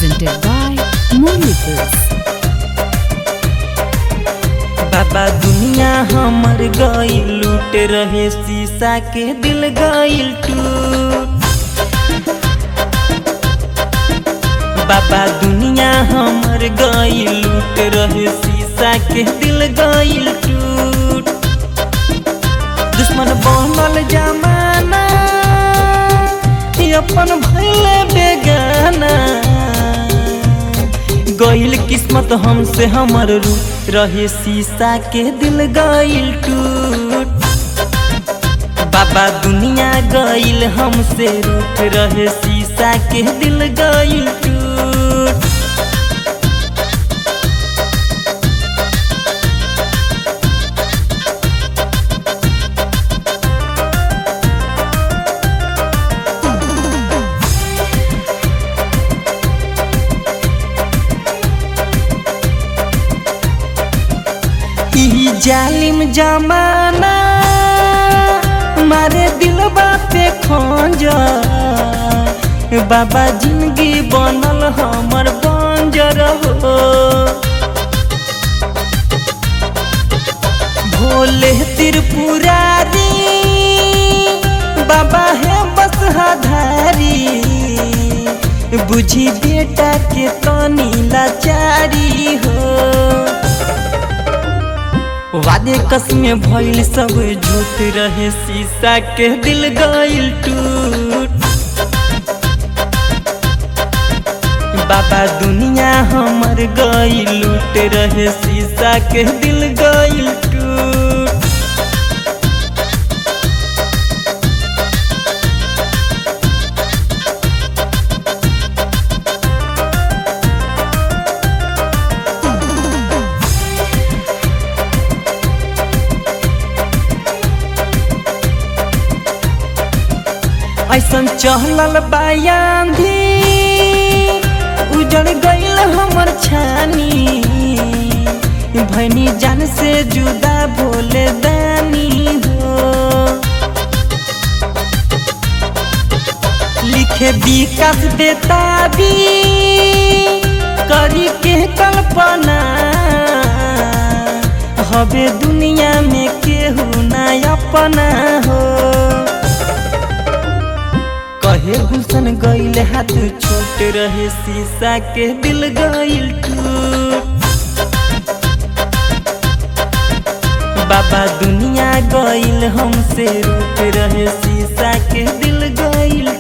presented by Moonlikus. बाबा दुनिया हमर गईल लूट रहे शीशा के दिल गईल टूट बाबा दुनिया हमर गईल लूट रहे शीशा के दिल गईल टूट दुश्मन बनल जमाना ई अपन भैले बेगाना गईल किस्मत हमसे हमर रूप रहे शीशा के दिल गईल टूट बाबा दुनिया गईल हमसे रूप रहे शीशा के दिल गईल टूट ई जालिम जमाना मारे दिल पे खोज बाबा जिंदगी बनल हमर बंजर हो भोले त्रिपुरारी बाबा है बस धारी बुझी बेटा के तनी लाचारी हो वादे कसमे भइल सब झूठ रहे शीशा के दिल गईल टूट बाबा दुनिया हमर गईल लूट रहे शीशा के दिल गईल टूट ऐसन चहलल बायांधी उजड़ गईल हमर छानी भैनी जान से जुदा भोले दानी हो लिखे विकास बेताबी करी के कल्पना हवे दुनिया में केहू ना अपना हो कहे गुलशन गईल हाथ छोट रहे शीशा के दिल गईल टूट बाबा दुनिया गईल हमसे रूप रहे शीशा के दिल गईल